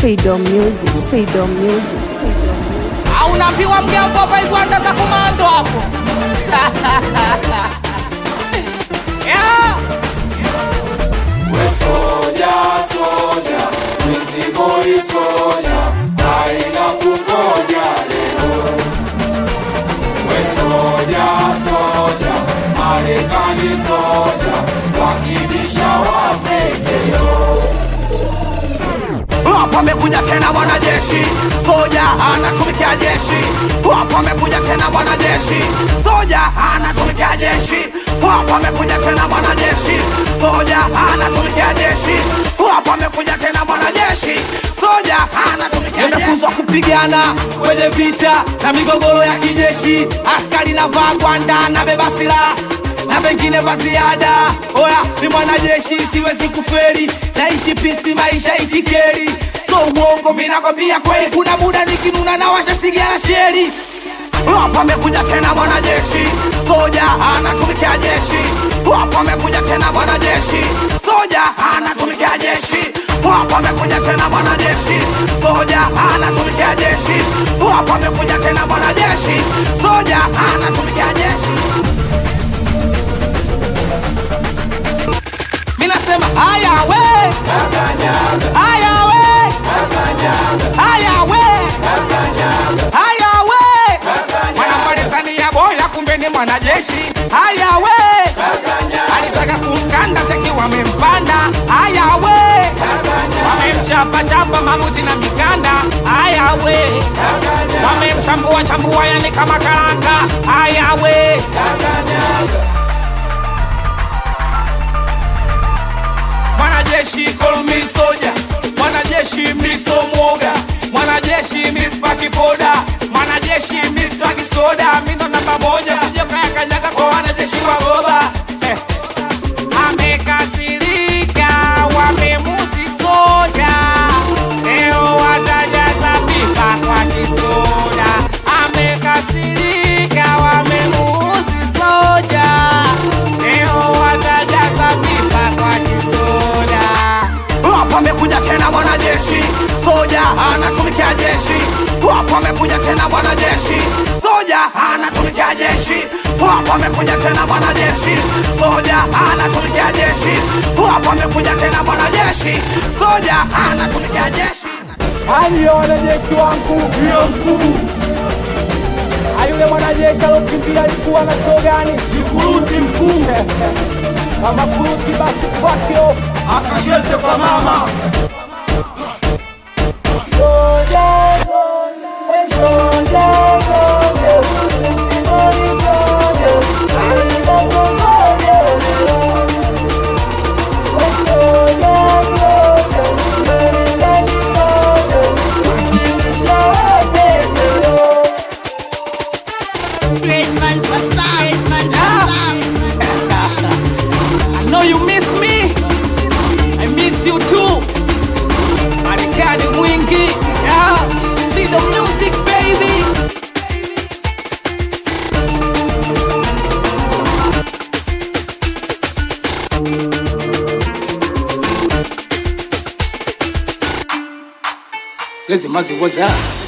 Freedom Music, Freedom Music. au unaambiwa mgambo hapa igwanda za komando hapo yeah. We soja, soja, Wiziboi soja, haina kungoja leo. We soja, soja, Marekani soja, wakibisha wapekeo. Hapo amekuja tena mwanajeshi, soja anatumikia jeshi. Hapo amekuja tena mwanajeshi, soja anatumikia jeshi. Hapo amekuja tena mwanajeshi, soja anatumikia jeshi. Hapo amekuja tena mwanajeshi, soja anatumikia jeshi. Nimefunzwa kupigana kwenye vita na migogoro ya kijeshi. Askari navaa gwanda na beba silaha na pengine vya ziada. Oya, ni mwanajeshi, siwezi kuferi, naishi pisi, maisha itikeri, so uongo, minakwambia kweli. Kuna muda nikinuna na washa sigara sheri. Hapo amekuja tena mwanajeshi, soja anatumikia jeshi. Hapo amekuja tena mwanajeshi, soja anatumikia jeshi. Hapo amekuja tena mwanajeshi, soja anatumikia jeshi. Hapo amekuja tena mwanajeshi, soja anatumikia jeshi. minasema haya we haya we haya we haya we mwanamalizania boya kumbe ni mwanajeshi haya we alitaka kumkanda cheki wamempanda haya we wamemchapa chapa mamuti na mikanda haya we wamemchambua chambua yani kama karanga haya we mwanajeshi kolmi soja mwanajeshi miso mwoga mwanajeshi mispaki poda mwanajeshi mispaki soda mindo namba moja sijokayakanyaga kwa wanajeshi wa goba eh. amekasirika wamemusi soja leo watajaza pipa kwa kisoda amekasirika wamemusi soja leo watajaza pipa kwa kisoda hapo amekuja tena mwanajeshi soja anatumikia jeshi hapo amekuja tena mwanajeshi soja anatumikia jeshi hapo amekuja tena mwanajeshi soja anatumikia jeshi hapo amekuja tena mwanajeshi soja anatumikia jeshi Haya wanajeshi wangu, Ndiyo mkuu, ayule mwanajeshi alokimbia alikuwa na cheo gani? nikuruti mkuu, Kama kuruti basi kwakio akacheze kwa mama. Great man for star, great man for star. I know you miss me. I miss you too. Marekani mwingi. Yeah. See the music baby. Lazy Mazi was up.